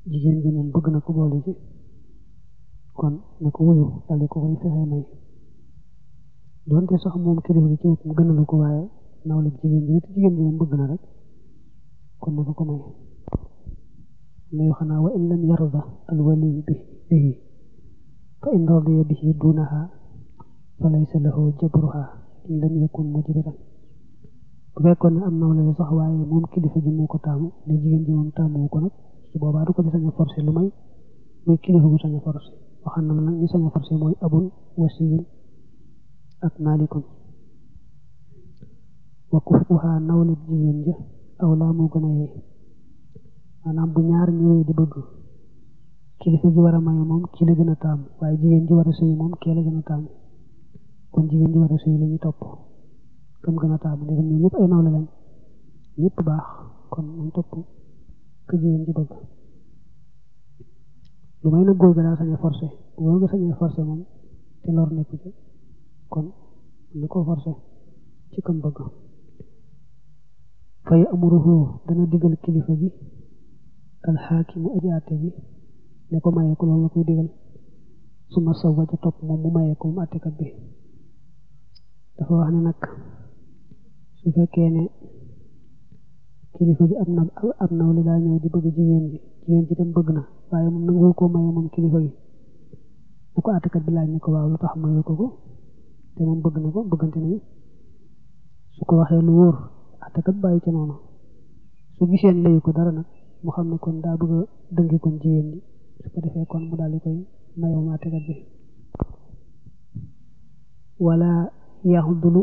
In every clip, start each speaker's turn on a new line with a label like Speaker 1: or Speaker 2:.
Speaker 1: jigéen ji moom bëgg na ko boole ci kon na ko wuyu daldi ko koy fexe may doonte sax moom kilifa gi ci boppam gënalu ko waaye nawle jigéen ji te jigéen ji moom bëgg na rek kon na ko ko may la yoo xanaa wa in lam yarda al wali bi bihi fa in radiya bihi dunaha fa laysa lahu jabruha in lam yakun mujbiran bu fekkoon ne am nawle la sax waaye moom kilifa ji moo ko taamu ne jigéen ji moom taamu ko nag su boobaa du ko ci sañ a forcé lu may muy kilifa gu sañ a forcé waxaan na nag ñi sañ a forcé mooy abun wasiyun ak maalikun wa kufuha nawle jigéen ja aw laa moo gën a yee maanaam bu ñaar ñëwee di bëgg kilifa gi war a maye moom ki la gën a taamu waaye jigéen ji war a sëy moom kee la gën a taamu kon jigéen ji war a sëy la ñuy topp kam gën a taamu ne ñoom ñëpp ay nawle lañ ñëpp baax kon nañ topp ka jigéen ji bëgg lu may nag góor ga daa sañ a forcé bu góor ga sañee forcé moom te lor nekku ci kon na ko forcé ci kam bëgg fay amuruhu dana digal kilifa gi alxaakimu aji àtte ji ne ko mayee ko loolu la koy digal su ma sawa ja topp moom mu mayee ko moom àttekat bi dafa wax ne nag su fekkee ne kilifa gi am na am naw li daa ñëw di bëgg jigéen ji jigéen ji dem bëgg na waaye moom nangu ko maye moom kilifa gi na ko àttekat bi laaj ne ko waaw lu tax maye ko ko te moom bëgg na ko bëggante nañu su ko waxee lu wóor àttekat bàyyi ci noonu su giseen layu ko dara nag mu xam ne kon daa bëgg a dëngi kon jigéen ji su ko defee kon mu daal di koy maye moom àttekat bi wala yaxudulu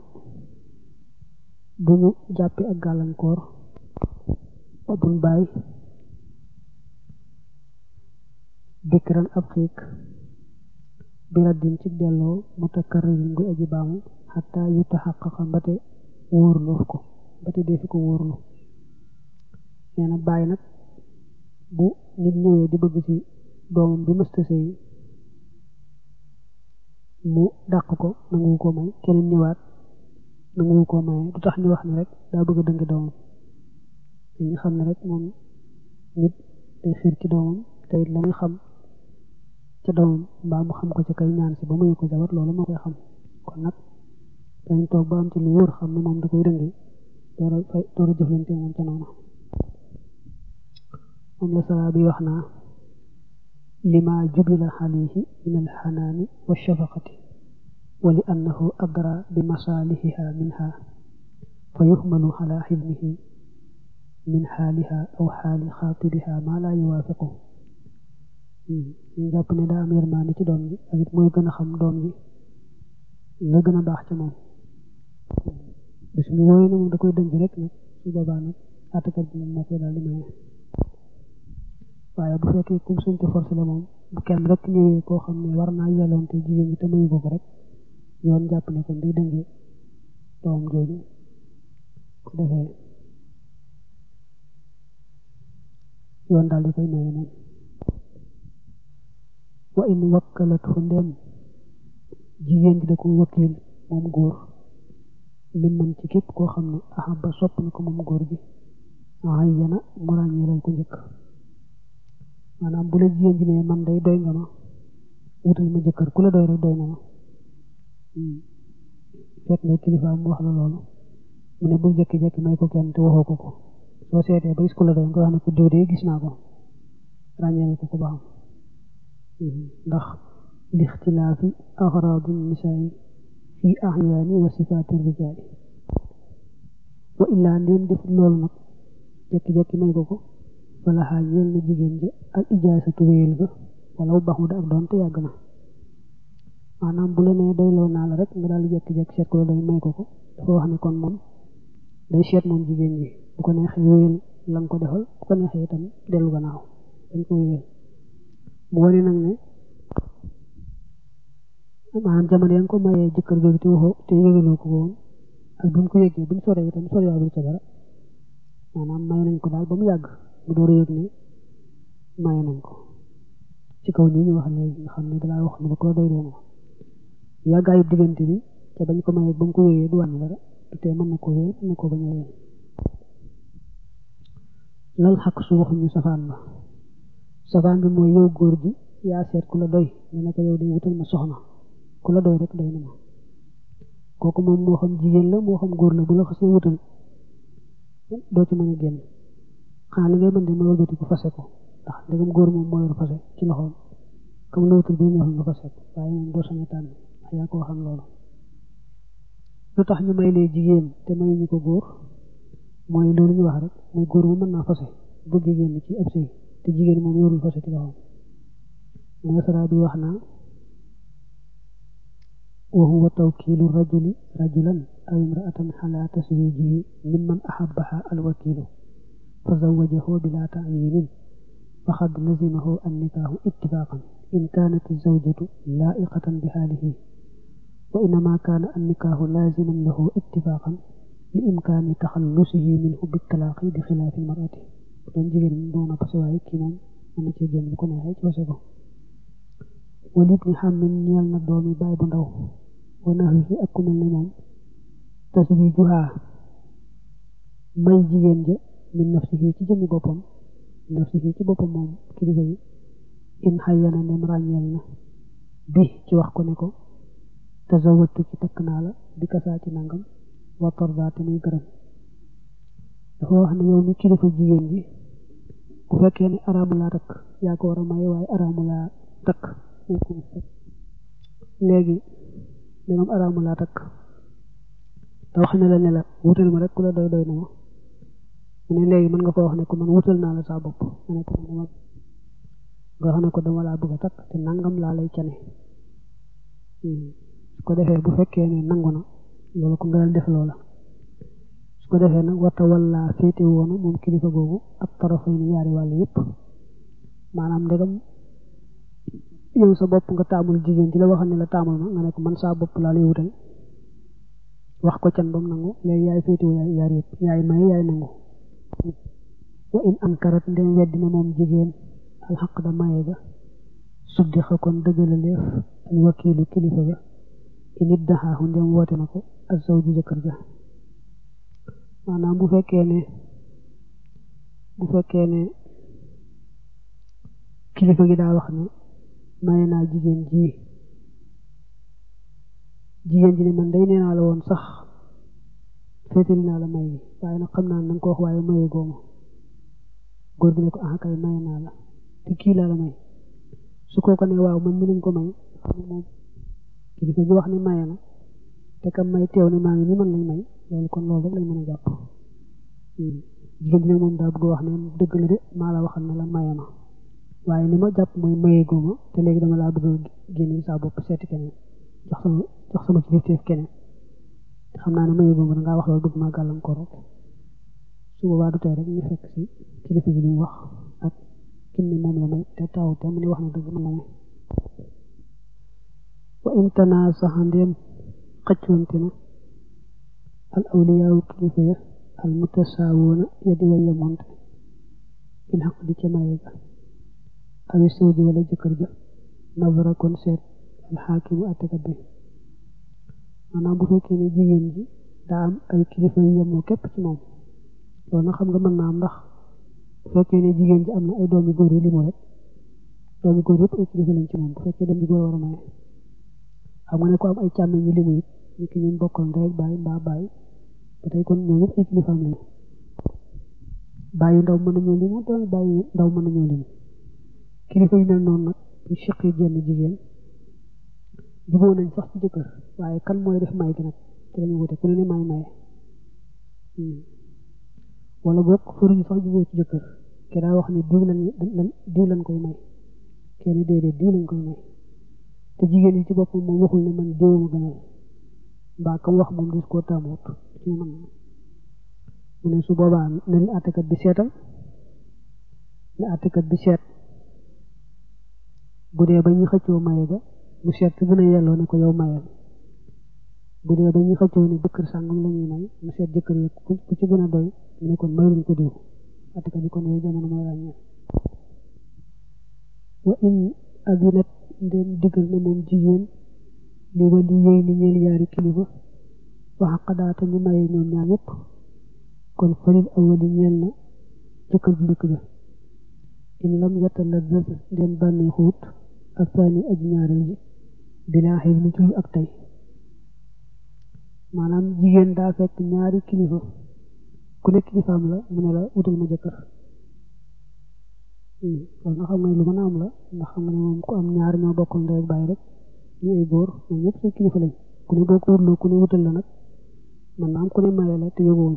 Speaker 1: bu ñu jàppi ak gàllankoor buñ bàyyi dikran ab xiik bi raddin ci delloo mutakarririn guy aji baamu xataa yu taxaqaqa mbate wóorloof ko mbate defi ko wóorlu nee na bàyyi nag bu nit ñëwee di bëgg ci doomam bi mësta sëy mu dàq ko nangu ko may keneen ñëwaat nangu ko maye du tax ñu wax ne rek daa bëgg a dëngi doomam dañu xam ne rek moom nit day xiir ci doomam te it la muy xam ca doomam mbaa mu xam ko ca kay ñaan si ba muy ko jabar loolu moo koy xam kon nag dañ toog ba am ci lu wóor xam ne moom da koy dëngi door a fay door a jëflante moom ca noonu moom la sara bi wax naa lima jubila alayhi min alxanaani wa shafaqati wa li annahu adra bi masaalihiha minha fa yuxmalu ala xilmihi min xaaliha aw xaali xaatiriha maa laa yuwaafiqu ñu jàpp ne daa am yërmaande ci doom ji ak it mooy gën a xam doom ji la gën a baax ci moom bis mu wooyu ne moom da koy dëngi rek nag su boobaa nag àttekat bi moom moo koy daal di maye waaye bu fekkee kum suñ te forcé la moom bu kenn rek ñëwee koo xam ne war naa yelloon te jigéen ñi te mayu ko rek yoon jàpp ne kon day dëngi doom jooju ko defee yoon daal di koy maye moom wa in wakkalat fu ndem jigéen ji da ko wakiil moom góor li man ci képp koo xam ne ahaba sopp na ko moom góor gi ayyana mu ràññeelal ko njëkk maanaam bu la jigéen ji ne man day doy nga ma wutal ma jëkkër ku la doy rek doy na ma fekk ne kilifa mu wax la loolu mu ne bul jekki-jekki may ko kenn te waxoo ko ko soo seetee ba gis ku la doy nga wax ne ko diw de gis naa ko ràññeel ko ko ba xam ndax lixtilaafi axraadi nisaayi fi axyaani wa sifaati rijaali wa illaa ndéem def loolu nag jekki-jekki may ko ko wala xaaj ñeel na jigéen ja ak ijaasatu wéyal ga wala bu baxu da ak doon te yàgg na maanaam bu la nee doyloo naa la rek nga daal di jekki-jekki seet ko la doy may ko ko dafa wax ne kon moom day seet moom jigéen ji bu ko neexee wéyal la nga ko defal bu ko neexee itam dellu gannaaw dañ ko wéyal mu wane nag ne maanaam jamono ya nga ko mayee jëkkër jooju te waxoo te yëgaloo ko woon ak bi mu ko yëgee buñ soree itam soriwaabul ca dara maanaam may nañ ko daal ba mu yàgg mu door a yëg ne maye nañ ko ci kaw nii ñu wax léegi nga xam ne dalaa wax ne da ko doy doon yàggaayu diggante bi te bañ ko mayee ba mu ko yëgee du wàññi dara du tee mën na ko wéer mën na ko bañ a wéer lal xaq su waxuñu safaan ba safaan bi mooy yow góor gi yaa seet ku la doy nga ne ko yow day wutal ma soxna ku la doy rek doy na ma kooku moom moo xam jigéen la moo xam góor la bu la xasee wutal doo ci mën a génn xanaa li ngay mën di mooy wëlbati ko fase ko ndax ndegam góor moom moo yor fase ci loxoom comme la wutal bi neexul nga fase ko waaye moom doo sañ a tànn ndax yaa ko waxal loolu lu tax ñu may lee jigéen te may ñu ko góor mooy loolu ñu wax rek mooy góor mu mën naa fase bëgg génn ci ab sëy te jigéen moom yorul fase ci loxoom nasara bi wax naa wa huwa tawkiilu rajuli rajulan aw imraatan ala taswijihi mimman ahabbaha alwakilu fa zawajahu bila ta'yinin faqad lazimahu annikaahu ittifaqan in kaanat zawjatu laa'iqatan bi haalihi wa innama kaana annikaahu laaziman lahu ittifaqan li imkaani taxallusihi minhu bitalaaqi bi xilaafi almar'ati doon jigéen ñi doon a pase waaye kii moom mën na cee génn bu ko neexee ci pase ko walit ni xam min ñeel na doomi baay bu ndaw wanaax yi ak ku mel ne moom taswijuha may jigéen ja min nafsihi ci jëmmi boppam nafsihi ci boppam moom kilifa yi in xayyana nem ràññeel na bi ci wax ko ne ko tazawattu ci takk naa la bi kasaa ci nangam wa tarda te muy gërëm dafa wax ne yow mi kilifa jigéen ji bu fekkee ne araamu laa takk yaa ko war a maye waaye araamu laa takk léegi dangam araamu laa takk te wax ne la ne la wutal ma rek ku la doy doy na ma mu ne léegi mën nga ko wax ne ko man wutal naa la saa bopp nga ne ko dama nga xam ne ko dama laa bëgg a takk te nangam laa lay cane su ko defee bu fekkee ne nangu na loolu ko nga dal def loola su ko defee nag wata walla féete woonu moom kilifa googu ak tarafay ni yaari wàll yëpp maanaam ndegam yow sa bopp nga taamul jigéen ci la waxal ne la taamul ma nga ne ko man saa bopp laa lay wutal wax ko can bam nangu léegi yaay féetewoo yaay yaar yëpp yaay maye yaay nangu wa in ankarat ndem weddina moom jigéen alxaq da maye ga suddi xa kon dëggalaleef al wakiilu kilifa ga init daxaaxu ndem woote na ko ak saw ji jëkkër ja maanaam bu fekkee ne bu fekkee ne kilifa gi daa wax ne maye naa jigéen ji jigéen ji ne man day nee naa la woon sax féetali naa la may gi waaye nag xam naa na nga ko wax waaye maye gooma góor bi ne ko ah kay maye naa la te kii laa la may su kooku ne waaw man mi lañ ko may xam ne moom kilifa gi wax ne maye na te kam may teew ne maa ngi ni man lañ may loolu kon loolu rek lañ mën a jàpp jigéen ji ne moom daa bëgg wax ne dëgg la de maa la waxal ne la maye ma waaye li ma jàpp mooy maye gooma te léegi dama laa bëgg a génne saa bopp seeti keneen jox sama jox sama kilifteef keneen te xam naa ne maye gooma dangaa wax loolu bëgg maa gàllankoor rek su boobaa du tey rek ñu fekk si kilifa gi li mu wax ak kim ne moom la may te taw te mu ne wax na dëgg man la may wa in tanaasaxa ndéem xëccoonte na al awliyaawu kilifa ya al mutasaawoona ya di way yamonte bil xaq di ca maye ga awi sawji wala jëkkër ja nazara kon seet al xaakimu attekat bi maanaam bu fekkee ne jigéen ji daa am ay kilifa yu yemoo képp ci moom loolu nag xam nga mën naa am ndax bu fekkee ne jigéen ji am na ay doomi góor yu limu rek doomi góor yëpp ay kilifa lañ ci moom bu fekkee doom ji góor war a maye xam nga ne ko am ay càmmeñ yu limu it ñu ki ñun bokkal ndey ak baay mbaa baay ba tey kon ñoo ñëpp ay kilifaam lañu baay yu ndaw mën nañoo limu doomi baay yu ndaw mën nañoo limu kilifa yu mel noonu nag bu siqee jenn jigéen juboo nañ sax ci jëkkër waaye kan mooy def may gi nag te lañu wute ku ne ne may maye wala boog fëruñu sax juboo ci jëkkër ke daa wax ni diw lañ diw lañ koy may kenn déedéet diw lañ koy may te jigéen yi ci boppam moom waxul ne man diw ma gënal mbaa kam wax moom dis koo taamoot ci man mu ne su boobaa na li àttekat bi seetal li àttekat bi seet bu dee ba ñu xëccoo maye ga mu seet fi gën a yelloo ne ko yow mayal bu dee ba ñu xëccoo ne jëkkër sàngam la ñuy may mu seet jëkkër yi ku ci gën a doy mu ne kon mayluñ ko diw àttekat bi kon yooyu jamono mooy ràññee wa in adinat ndem diggal na moom jigéen li wali yéy ni ñeel yaari kilifa wax xadaata ñu maye ñoom ñaar ñëpp kon falil awali ñeel na jëkkër ji njëkk ja in lam yatalazzaz dem bànnee xuut ak saani aji ñaareel ji bilaa xëy ni ci ak tey maanaam jigéen daa fekk ñaari kilifa ku nekk kilifaam la mu ne la wutal ma jëkkër loolu nga xam nga ne lu mën a am la ndax xam nga ne moom ku am ñaar ñoo bokkul ndey ak bàyyi rek ñu ay góor ñoom ñëpp say kilifa lañ ku ne boo ko wutloo ku ne wutal la nag man naa am ku ne maye la te yóbbuwuñ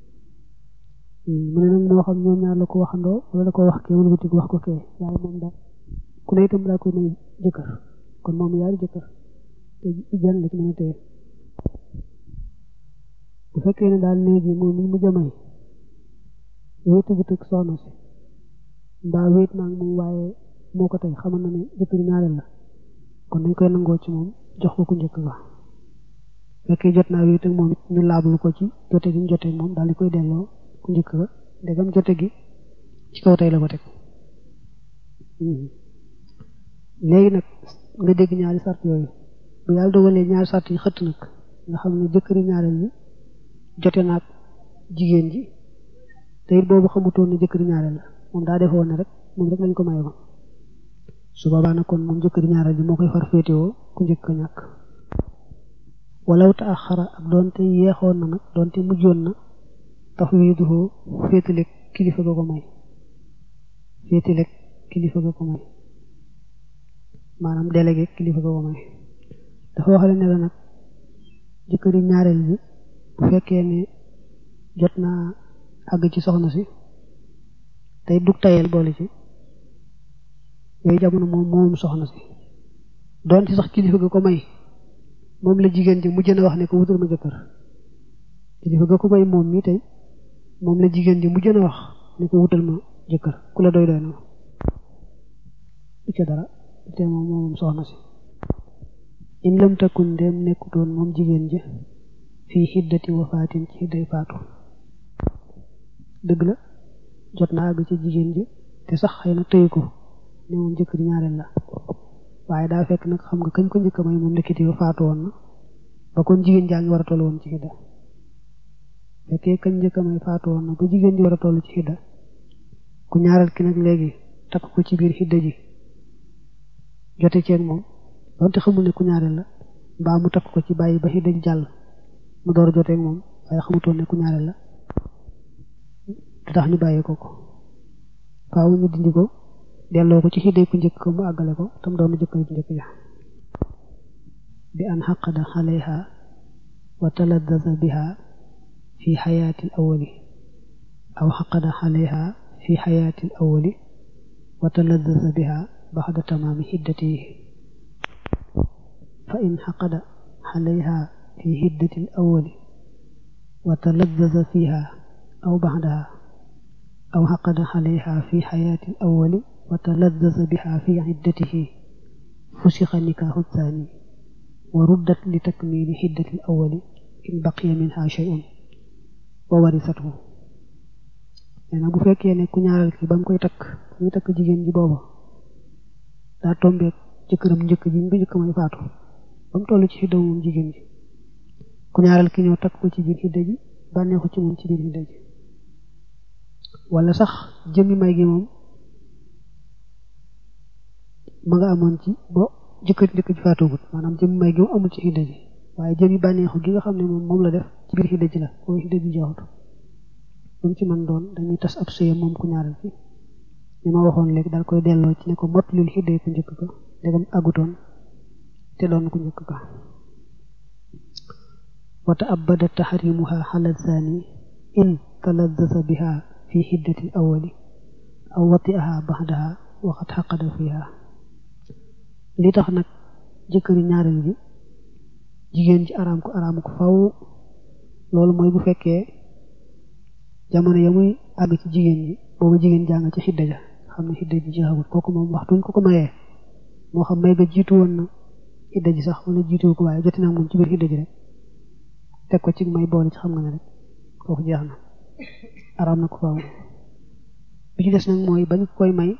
Speaker 1: mu ne nag moo xam ñoom ñaar la ko waxandoo wala la ko wax kee wala ko wax ko kee waaye moom daal ku ne itam daa koy may jëkkër kon moom yaari jëkkër te jan la ci mën a téye bu fekkee ne daal léegi moom mi mu jamay wéetu bu tëg soxna si mbaa wéet naa moom waaye moo ko tey xamal na ne jëkkër ñaareel la kon dañ koy nangoo ci moom jox ko ku njëkk ga fekkee jot naa wéet ak moom it ñu laablu ko ci jote gi ñu jote moom daal di koy delloo ku njëkk ga ndegam jote gi ci kaw tey la ko teg léegi nag nga dégg ñaari sart yooyu bu yàlla dogalee ñaari sart yi xëtt nag nga xam ne jëkkëri ñaareel ñi jote naag jigéen ji te it boobu xamutoon ne jëkkëri ñaareel la moom daa defoon ne rek moom rek lañ ko maye woon su boobaa nag kon moom jëkkëri ñaareel ji moo koy far féetewoo ku njëkk a ñàkk walaw ta axara ak doonte yeexoon na nag doonte mujjoon na tax wiiduhoo féetale kilifa ga ko may féetale kilifa ga ko may maanaam délégué kilifa ga ko may dafa waxale ne la nag jëkkëri ñaareel ji bu fekkee ne jot naa àgg ci soxna si tey dug tayel boole ci yooyu jamono moom moom soxna si doon ci sax kilifa ga ko may moom la jigéen ji mujj na wax ne ko wutal ma jëkkër kilifa ga ko may moom mi tey moom la jigéen ji mujj na wax ne ko wutal ma jëkkër ku la doy doy na du ca dara te moom moom soxna si in lam takun dem nekkutoon moom jigéen ji fii xiddati wafaatin ci xidday faatu dëgg la jot na àgg ci jigéen ji te sax xëy na tëyu ko ne moom jëkkër ñaareel la waaye daa fekk nag xam nga kañ ko njëkk may moom nekkiti ba faatu woon na ba kon jigéen jaa ngi war a toll woon ci xidda fekkee kañ njëkk may faatu woon na ba jigéen ji war a toll ci xidda ku ñaareel ki nag léegi takk ko ci biir xidda ji jote ceeg moom donte xamul ne ku ñaareel la mbaa mu takk ko ci bàyyi ba xidda ji jàll mu door a joteeg moom waaye xamutoon ne ku ñaareel la te tax ñu bàyyi ko ko faaw ñu dindi ko delloo ko ci xidday ku njëkk ko mu àggale ko tam doon jëkkër ku njëkk ja bi an xaqada xaleyha wa taladdaza biha fi xayaati al awali aw xaqada xaleyha fi xayaati al awali wa taladdaza biha baxda tamaami xiddatihi fa in xaqada xaleyha fi xiddati al awali wa taladdaza fiha aw baxdaha aw xaqada xaleyha fi xayaati al awali wa taladdaza biha fi xiddatihi fusixa nikaaxu thani wa ruddat li takmili xiddati al awali in baqiya minha shay'un wa warisathu nee na bu fekkee ne ku ñaareel ki ba mu koy takk ñu takk jigéen ji booba daa tombeek jëkkëram njëkk ji ñu njëkk may faatu ba mu toll ci xidda moom jigéen ji ku ñaareel ki ñëw takk ko ci biir xidda ji bànneexu ci moom ci biir xidda ji wala sax jëmmi may gi moom ma nga amoon ci bo jëkkër njëkk ji faatoogut maanaam jëmmi may gi moom amul ci xidda ji waaye jëmmi bànneexu gi nga xam ne moom moom la def ci biir xidda ji la booy xidda ji jeexut lu mu ci mën doon dañuy tas ab sëyam moom ku ñaareel ki li ma waxoon léegi daal koy delloo ci ne ko mott lul xidday ku njëkk ka ndegam àggutoon te doon ku njëkk ka wata abada taxrimuha xala zani in taladdasa biha fi xiddati awali aw watiaha baxdaha waxat xaqada fiha li tax nag jëkkëri ñaareel ji jigéen ji araam ko araam ko faw loolu mooy bu fekkee jamono ya muy àgg ci jigéen ji boobu jigéen jàng ci xidda ja xam ne xidda ji jeexagul kooku moom waxtuñ ko ko mayee moo xam may ga jiitu woon na xidda ji sax wala jiitu ko waaye joti naa moom ci biir xidda ji rek teg ko ci may boole ci xam nga ne rek kooku jeex na araam na ko faaw bi ci des nag mooy bañ koy may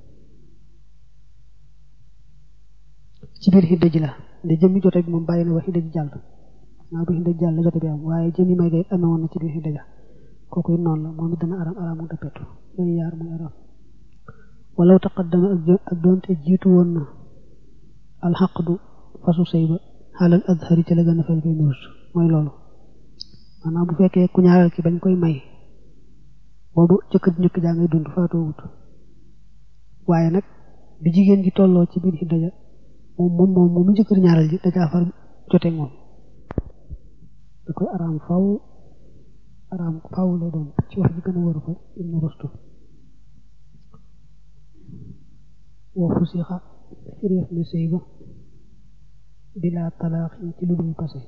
Speaker 1: ci biir xidda ji la nde jëmmi jote bi moom bàyyi na ba xidda ji jàll naa ba xidda ji jàll jote bi am waaye jëmmi may gay amee woon na ci biir xidda ja kooku it noonu la moom it dana aram aram mu dappetu yooyu yaar muy aram walaw taqaddama ak doonte jiitu woon na alxaqdu fasu sëy ba xaalal azhari ci la gën a fay koy murus mooy loolu maanaam bu fekkee ku ñaareel ki bañ koy may boobu jëkkër njëkk jaa ngay dund faatoo wut waaye nag bi jigéen ji tolloo ci biir xidda ja moom moom moom moom mu jëkkër ñaareel ji dajaa far jote moom da koy araam faw araam faw lay doon ci wax ji gën a waru fa ibnu rustu wa fusixa firéef na sëy ba bila talaax ci lu dul pase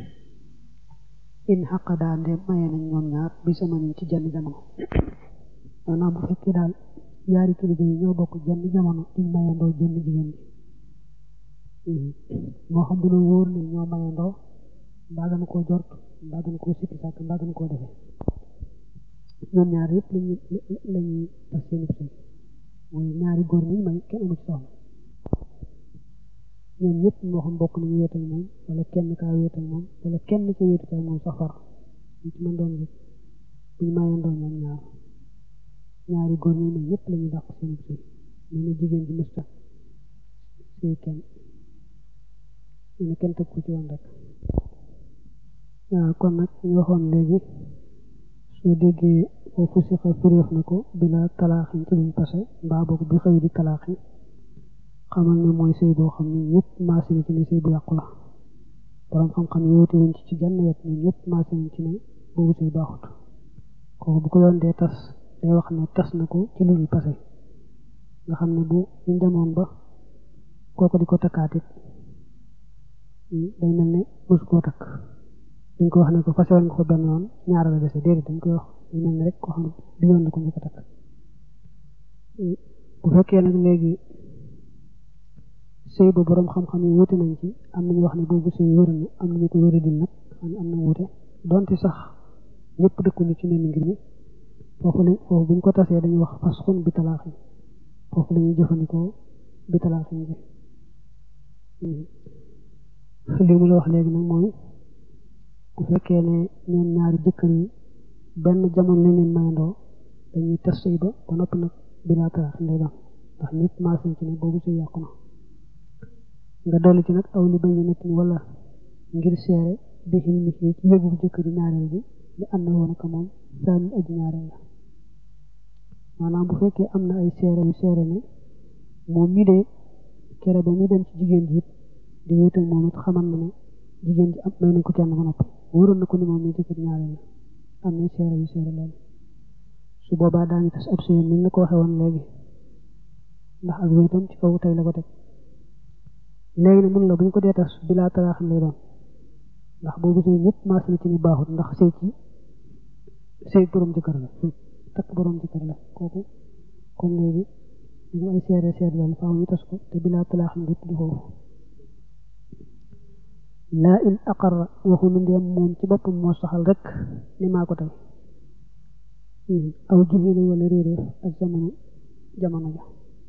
Speaker 1: in xaqadaa ndem maye nañ ñoom ñaar bi sama nañ ci jenn jamono maanaam bu fekkee daal yaari kilifa yi ñoo bokk jenn jamono duñ mayandoo jenn jigéen ji moo xam dina wóor ne ñoo mayandoo mbaa gën koo jort mbaa gën koo sikki sàkk mbaa gën koo defee ñoom ñaar yëpp lañuy lañuy tas seen sëy mooy ñaari góor ñi may kenn amu ci soxna ñoom ñëpp moo xam bokk nañu wéet ak moom wala kenn kaa wéet ak moom wala kenn ca wéetu ca moom sax far ñu ci mën doon rek buñ mayandoo ñoom ñaar ñaari góor ñi may ñëpp lañuy dàq seen sëy nee na jigéen ji mësta sëy kenn nee na kenn teg ko ci woon rek waaw kon nag ñu waxoon léegi soo déggee foofu si xa firéef na ko bila talaaxin ci luñ pase mbaa boog bi xëy di talaaxin xamal ne mooy sëy boo xam ne ñëpp maase na ci ne sëy bu yàqu la borom xam-xam yi wóote wuñ ci ci genn wet ñun ñëpp maase nañ ci ne boobu sëy baaxut kooku bu ko yoon dee tas day wax ne tas na ko ci lu dul pase nga xam ne bu ñu demoon ba kooku di ko takkaatit day mel ne mosu koo takk dañ ko wax ne ko fase woon nga ko benn yoon ñaara la dese déedéet dañ koy wax ñu mel ne rek koo xam bi yoon la ko njëkk a takk bu fekkee nag léegi sëy ba boroom xam-xam yi wuute nañ ci am nañu wax ne boobu sëy wér na am nañu ko wéra dil nag xam ne am na wuute donte sax ñëpp dëkkuñu ci nenn ngir mi foofu lañ foofu buñ ko tasee dañuy wax fasxun bi talaaxin foofu la ñuy jëfandikoo bi talaaxin bi li mu la wax léegi nag mooy bu fekkee ne ñoom ñaari jëkkër yi benn jamono lañ leen mayandoo dañuy tas sëy ba ba noppi nag bilaa talaaxin lay doon ndax ñëpp maas nañ ci ne boobu sëy yàqu na nga dolli ci nag aw li bañ nit ñi wala ngir seere bi xil mi ci yëgu jëkkër yi ñaareel bi li am na woon ak moom saani aji ñaareel la maanaam bu fekkee am na ay seere yu seere ne moom mi de kere ba muy dem ci jigéen ji it di wéet ak moom it xamal na ne jigéen ji am may nañ ko kenn ba noppi wóoroon na ko ni moom mi jëkkër ñaareel la am na seere yu seere loolu su boobaa daañu tas ab sëyam ni la ko waxee woon léegi ndax ak wéetam ci kaw tey la ko teg léegi nag mun la bu ñu ko dee tas bilaa talaaxin lay doon ndax boobu sëy ñëpp maas na ci ni baaxut ndax sëy ci sëy borom jëkkër la takk borom jëkkër la kooku kon léegi ñu ay seere seere loolu faaw ñu tas ko te bilaa talaaxin lépp di foofu laa in aqarra waxu nu ndeem moom ci boppam moo saxal rek ni maa ko tey aw juhila wala réeréef ak jamono jamono ja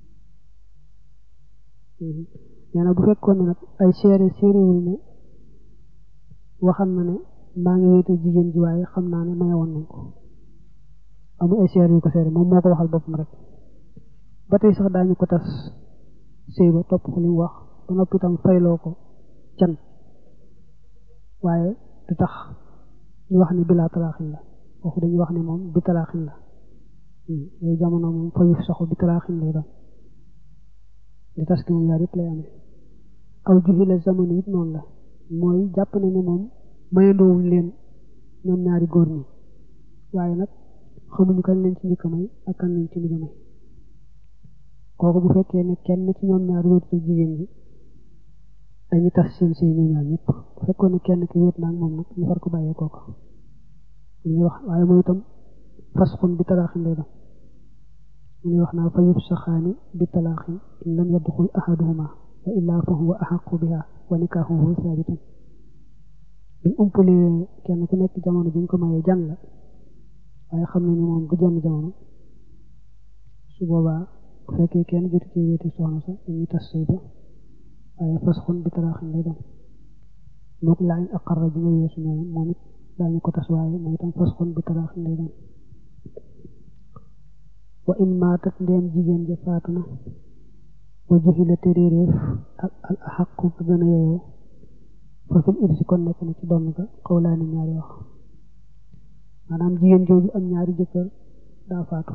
Speaker 1: nee na bu fekkoon ne nag ay seere séeréwul ne waxal na ne maa ngi wéete jigéen ji waaye xam naa ne mayewoon nañ ko amul ay seere yu ko seere moom moo ko waxal boppam rek ba tey sax daañu ko tas sëy ba topp ko li mu wax ba noppi itam fayloo ko can waaye du tax ñu wax ne bilaa talaaxin la foofu dañuy wax ne moom bi talaaxin la yooyu jamono moom fayu saxu bi talaaxin lay doon di tas ki moom yaar yëpp lay amee aw juxila jamono it noonu la mooy jàpp ne ni moom mayandoowuñ leen ñoom ñaari góor ñi waaye nag xamuñu kañ lañ ci njëkk a may ak kañ lañ ci mujj a may kooku bu fekkee ne kenn ci ñoom ñaar wéetu ci jigéen ji dañuy tas seen sëy ñoom ñaar ñëpp bu fekkoon ne kenn ki wéet naag moom nag ñu far ko bàyyee kooka ñuy wax waaye mooy itam fasxun bi talaaxin lay doon ñuy wax naa fa yufsaxaani bi talaaxin in lam yadxul ahaduhuma wa illaa fa huwa axaqu biha wa nikaaxuhu saabitun buñ umpalee kenn ku nekk jamono bi ñu ko mayee jan la waaye xam ne ni moom du jenn jamono su boobaa bu fekkee kenn jotu ci wéeti soxna sa dañuy tas sëy ba waaye fasxun bi talaaxin lay doon mook laa in aqarra bi nga weesu ñoom moom it daañu ko tas waaye mooy itam fasxun bi talaaxin lay doon wa in maatat ndéem jigéen ja faatu na wa juxila te réeréef ak al axaqu ba gën a yeyoo fa fil irsi kon nekk na ci donn ga xawlaani ñaari wax maanaam jigéen jooju am ñaari jëkkër daa faatu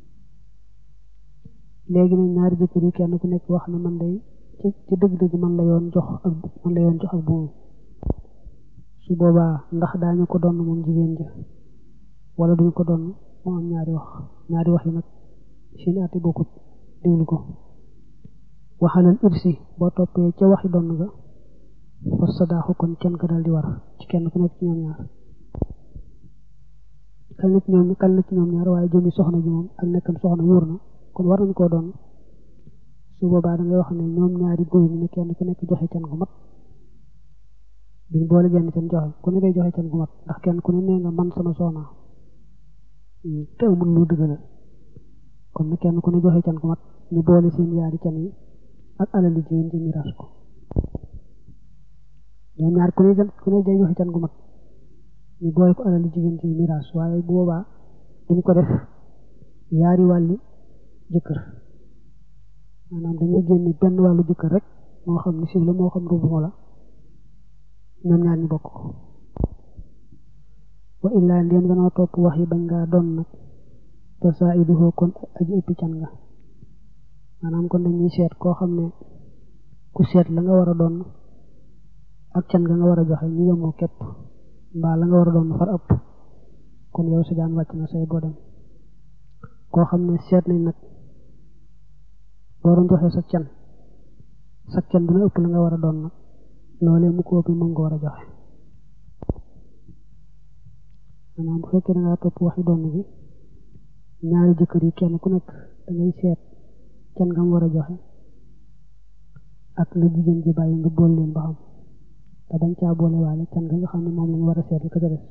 Speaker 1: léegi nag ñaari jëkkër yi kenn ku nekk wax ne man day ci ci dëgg-dëgg man la yoon jox ak man la yoon jox ak buum su boobaa ndax daañu ko donn moom jigéen ja wala duñu ko donn moo am ñaari wax ñaari wax yi nag seeni ati bokkut déglu ko waxalal irsi boo toppee ca waxi donn ga fa sadaaxu kon kenn ka dal di war ci kenn ku nekk ci ñoom ñaar kal na ci ñoom kal na ci ñoom ñaar waaye jëmi soxna ji moom ak nekkam soxna wóor na kon war nañ koo doon su boobaa da ngay wax ne ñoom ñaari góor ñi ne kenn ku nekk joxe can gu mat duñ boole genn can joxe ku ne day joxe can gu mat ndax kenn ku ne nee nga man sama soxna te amul lu dëggalal kon nag kenn ku ne joxe can gu mat ñu boole seen yaari can yi ak alali jigéen ji miraas ko ñoom ñaar ku ne ku ne day joxe can gu mat ñu boole ko alali jigéen ji miraas waaye bu boobaa duñ ko def yaari wàlli jëkkër maanaam dañuy génne benn wàllu jëkkër rek moo xam ni siw la moo xam rubu la ñoom ñaar ñu bokk ko wa illaa ndéem danoo topp wax yi bañ ngaa doon nag fa saa iduhoo kon aji ëppi can nga maanaam kon dañuy seet koo xam ne ku seet la nga war a doon ak can nga nga war a joxe ñu yemoo képp mbaa la nga war a doon far ëpp kon yow sa jaan wàcc na say boo dem koo xam ne seet nañ nag boo doon joxe sa can sa can dina ëpp la nga war a doon nag loolee mu ko ëpp moom nga war a joxe maanaam bu fekkee da ngaa topp waxi doon bi ñaari jëkkër yi kenn ku nekk da ngay seet can nga mu war a joxe ak la jigéen ji bàyyi nga bool leen ba xam te bañ caa boole waale can nga nga xam ne moom lañu war a seet li ko ca des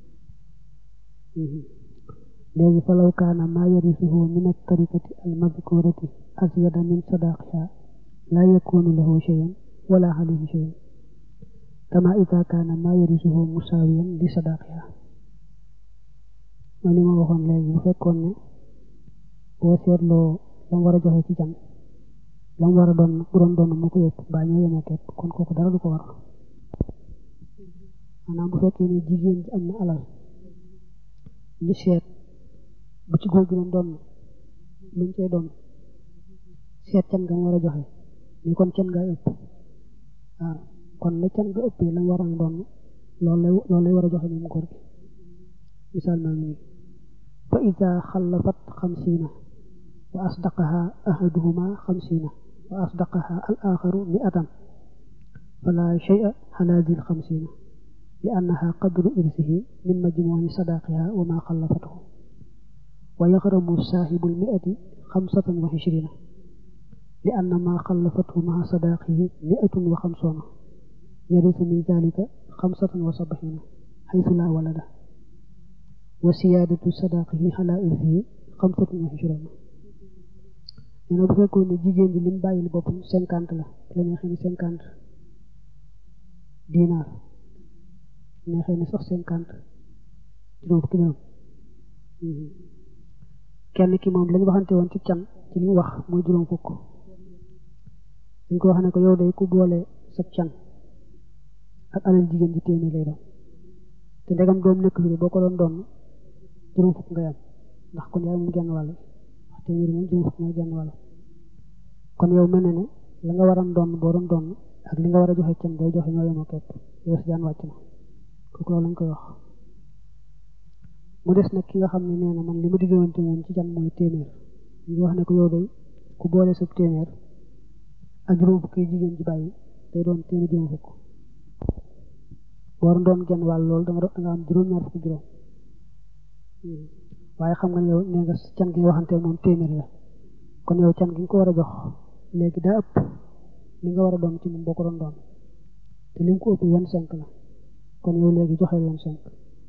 Speaker 1: léegi falaw kaana maa yarisuhu min at-tarikati al-madkurati azyada min sadaqiha la yakunu lahu shay'un wala alayhi shay'un kama ida kaana maa yarisuhu musawiyan li sadaqiha mooy li ma waxoon léegi bu fekkoon ne boo seetloo la mu war a joxe ci can la mu war a doon bu doon doon mu ko yëpp baa ñoo yemoo képp kon kooku dara du ko war maanaam bu fekkee ne jigéen ji am na alal ñu seet bu ci góor gi doon doon lu mu cay doon seet can nga mu war a joxe ni kon can nga ëpp waaw kon la can nga ëppee la mu war a doon loolu lay loolu lay war a joxe moom góor gi misaal maa ngi nii fa ida xallafat xamsiina wa asdaqaha ahaduhuma xamsiina wa asdaqaha al axaru miatan fala shay'a ala dil xamsiina li annaha qadru irsihi min majmuuci sadaqiha wa ma xallafathu wa yaxramu saaxibu lmiati xamsatan wa ishriina li anna ma xallafathu maa sadaqihi miatun wa xamsuuna yarisu min dalika xamsatan wa sabaxiina xaytu laa walada wa siyaadatu sadaqihi ala irsihi xamsatun wa ishruuna nee na bu fekkoon ne jigéen ji lim bàyyil boppam cinquante la la neexee ne cinquante dinaar neexee ne sax cinquante juróom fukki dërëm kenn ki moom lañu waxante woon ci can ci li mu wax mooy juróom fukk dañ ko wax ne ko yow day ku boole sa can ak alal jigéen ji téeméer lay doon te ndegam doom nekk fi boo ko doon doon juróom fukk ngay am ndax kon yaay moom genn wàll wax téeméer moom juróom fukk mooy genn wàll kon yow mel na ne la nga waram doon boo doon doon ak li nga war a joxe can booy joxe ñoo yemoo képp yow si jaan wàcc na kooku loolu lañ koy wax mu des nag ki nga xam ne nee na man li ma diggante moom ci can mooy téeméer ñu wax ne ko yow day ku boole sab téeméer ak juróom fukk yi jigéen ji bàyyi day doon téeméer juróom fukk boo doon genn wàll loolu da nga da nga am juróom-ñaar fukk juróom waaye xam nga ne yow nee nga can gi nga waxante moom téeméer la kon yow can gi nga ko war a jox léegi daa ëpp li nga war a doon ci moom boo ko doon doon te li nga ko ëpp vingt-cinq la kon yow léegi joxe vingt-cinq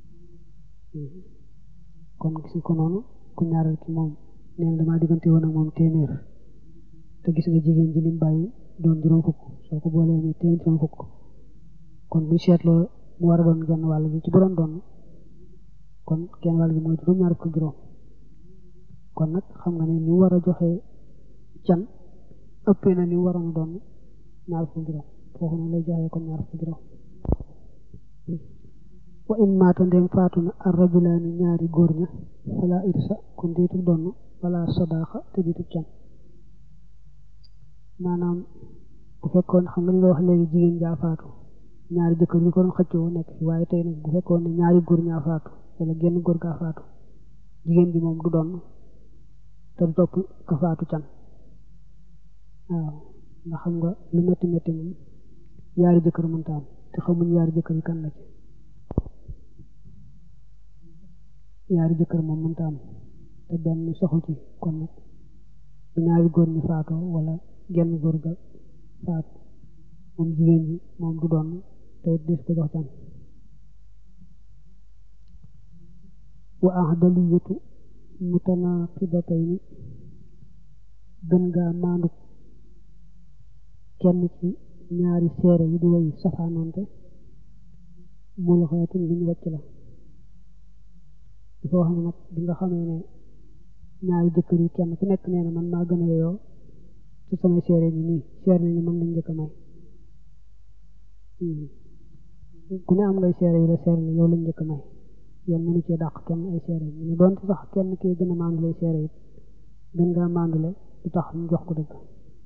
Speaker 1: kon gis nga ko noonu ku ñaareel ki moom nee na damaa diggante woon ak moom téeméer te gis nga jigéen ji lim bàyyi doon juróom fukk soo ko boolee muy téeméer juróom fukk kon bu seetloo mu war a doon genn wàll gi ci bu doon doon kon genn wàll gi mooy juróom-ñaar fukk juróom kon nag xam nga ne ni war a joxe can ëppee na ni waroon a doon ñaar fukki juróom foofu nag lay joxe kon ñaar fukki juróom wa in maata ndem faatu na ar rajulaani ñaari góor ña fala irsa kon déetu donn wala sadaaxa te déetu can maanaam bu fekkoon xam nga li nga wax léegi jigéen jaa faatu ñaari jëkkër ñu ko doon xëccoo nekk fi waaye tey nag bu fekkoon ne ñaari góor ñaa faatu wala genn góor gaa faatu jigéen ji moom du doon te du topp ka faatu can waaw ndax xam nga lu métti métti moom yaari jëkkër mënta am te xamuñ yaari jëkkër yi kan la ci yaari jëkkër moom mënta am te benn soxu ci kon nag bu ñaari góor ñi faatoo wala genn góor ga faatu moom jigéen ji moom du doon te des ko jox can wa ahdaliyatu mutanaqidatayni gën gaa maandu kenn ci ñaari seere yi di way safaanoonte mul xeetul luñ wàcc la dafa wax ne nag bi nga xamee ne ñaari jëkkër yi kenn ku nekk nee na man maa gën a yeyoo ci samay seere yi nii seere nañu mën lañ njëkk a may ku ne am ngay seere yu la seere ne yow lañ njëkk a may yoon mënu cee dàq kenn ay seere yi ñu doonte sax kenn kii gën a maandu lay seere it gën ngaa maandule du tax ñu jox ko dëgg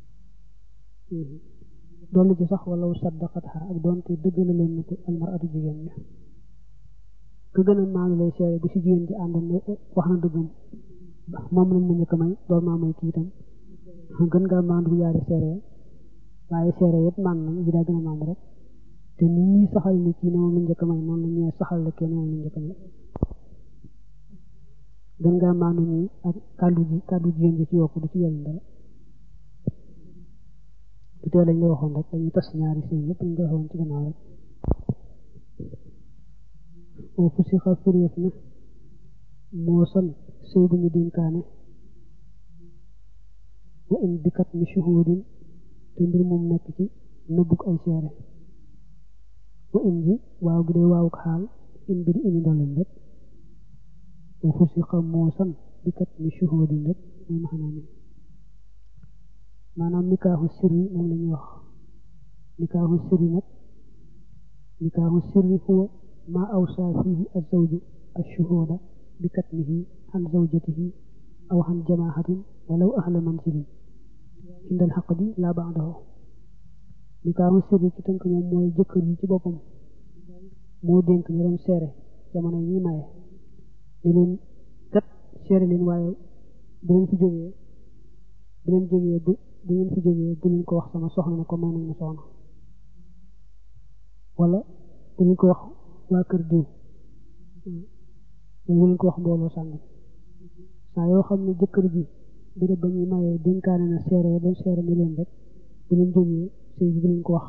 Speaker 1: dolli ci sax wala saddaqatha ak doonte dëggalaloon na ko almaratu jigéen ñi ka gën a maandu lay seere bu si jigéen ji àndoon ne wax na dëggam moom lañ ma njëkk a may door maa may kii itam gën ngaa maandu bu yaari seere waaye seere yëpp maan nañ ji daa gën a maandu rek te nit ñi saxal ni kii ne moom lañ njëkk a may noonu la ñëwee saxal la kii ne moom lañ njëkk a may gën ngaa maandu ñi ak kàddu ji kàddu jigéen ji ci yokku du ci yëriñ dara bu tee lañ la waxoon rek dañuy tas ñaari sëy yëpp ñu ko waxoon ci gannaaw rek oo fu si xa firéef na moo son sëy bu ñu dénkaane wa in bikat mi shuhudin te mbir moom nekk ci nëbbug ay seere wa in ji waaw gi day waawuk xaal in bi di indi ndoleen rek wa fu si xa moo son bikat mi shuhudin rek mooy maxanaa mi maanaam nikaaxu sirri moom la ñuy wax nikaaxu sirri nag nikaaxu sirri huwa maa awsaa fiihi azawju ashuhuuda bi katmihi an zawjatihi aw an jamaahatin walaw ahla manzilin indal xaqdi laa ba'dahu nikaaxu sirri ci tënk moom mooy jëkkër yi ci boppam moo dénk ñu doon seere jamono yi maye ne leen kat seere leen waaye bu leen fi jógee bu leen jógee bu bu ngeen fi jógee bu leen ko wax sama soxna ne ko may nañ ma soxna wala bu leen ko wax waa kër diw bu leen ko wax mbooloo sàngam saa yoo xam ne jëkkër ji bi ba ñuy mayee dénkaane na seere ya doon seere ni leen rek bu leen jógee sëy bi bu leen ko wax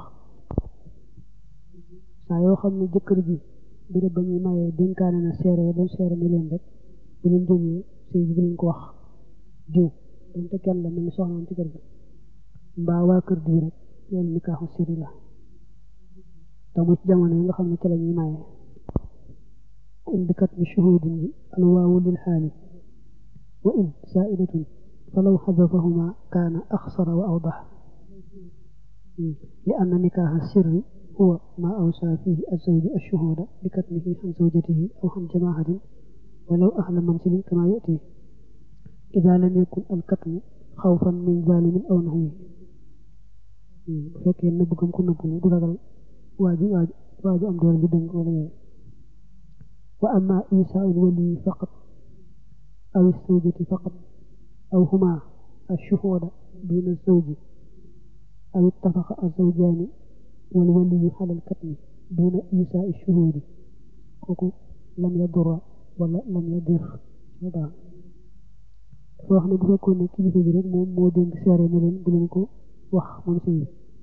Speaker 1: saa yoo xam ne jëkkër ji bi ba ñuy mayee dénkaane na seere ya doon seere ni leen rek bu leen jógee sëy bi bu leen ko wax diw donte kenn la mel ni soxnaam ci kër ga mbaa waa kër diw rek loolu nikaaxu sirri la te mu ci jamono yi nga xam ne ci la ñuy maye in bikat mi shuhudin ji alwaawu lil xaali wa in saaidatun falaw xadafahuma kaana axsara wa awdax li anna nikaaxa sirri huwa ma awsaa fihi azawju ashuhuda bikatmihi an zawjatihi aw an jamaahatin walaw ahla mansilin kama yati ida lam yakun alkatmu xawfan min zalimin aw naxwi bu fekkee nëbb gëm ko nëbb du ragal waaju waaju am doole ju dëng wala yooyu wa amma isaa'ul wali faqat aw zawjati faqat aw huma ashuhuda duna zawji aw ittafaqa azawjaani wal waliyu ala alkatmi duna isaa'i shuhudi kooku lam yadurra wala lam yadir dafa wax ne bu fekkoon ne kilifa gi rek moom moo dénk seere ne leen bu leen ko wax moom sëy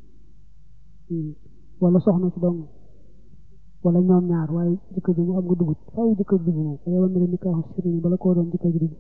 Speaker 1: wala soxna si dong wala ñoom ñaar waaye jëkkër ji mu xam nga dugut faaw jëkkër dugg moom da yoon ne leen nikaaxu sirri bala koo doon jëkkër ji dugg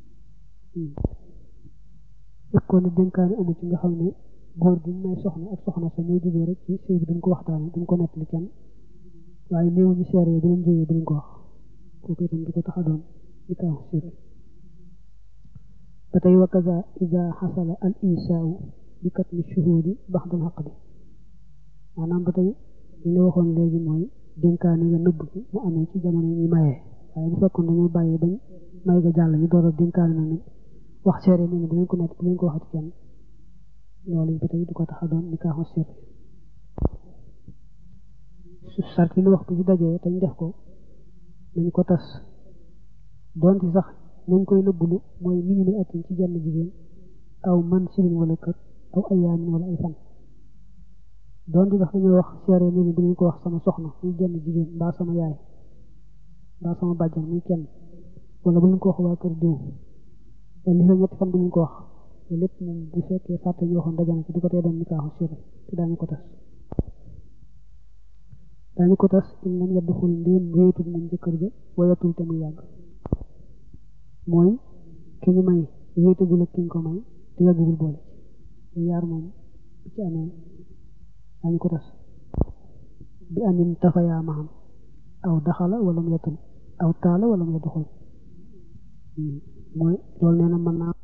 Speaker 1: fekkoon ne dénkaane amu ci nga xam ne góor gi may soxna ak soxna sa ñoo juboo rek ci sëy bi duñ ko waxtaane duñ ko nettali kenn waaye néew ñu seere yi bu leen jógee bu leen ko wax kooku itam du ko tax a doon nikaaxu sirri ba tey wa kaza ida xasala al isaau bi katmi shuhudi baxdal xaqdi maanaam ba tey li ñu waxoon léegi mooy dénkaane nga nëbb gi mu amee ci jamono yi ñuy mayee waaye bu fekkoon dañoo bàyyi bañ may ga jàll ñu door a dénkaane na ne wax seere ne bu leen ko nekk bu leen ko waxati kenn loolu ba tey du ko tax a doon nikaaxu sirri su sart yi ñu wax bu ci dajee te ñu def ko nañ ko tas doonte sax nañ koy nëbbulu mooy minimum atin ci jenn jigéen aw man silin wala kër aw ayaamin wala ay fan doonte sax dañoo wax seere ne ni bu leen ko wax sama soxna muy jenn jigéen mbaa sama yaay mbaa sama bàjjan muy kenn wala bu leen ko wax waa kër diw wala li fa ñetti fan bu leen ko wax lépp moom bu fekkee fàtte ñu waxoon dajana ci du ko tee doon nikaaxu sirri te daañu ko tas daañu ko tas in lam yadduxul ndéem wéetul moom jëkkër ja wayatul te muy yàgg mooy ki ñu may wéetagul ak ki ñu ko may te yàggugul boole ci yaar moom bu ci amee daañu ko tas bi anin tafayaa maham aw daxala wala mu yatul aw taala wala mu yadduxul mooy loolu nee na mën naa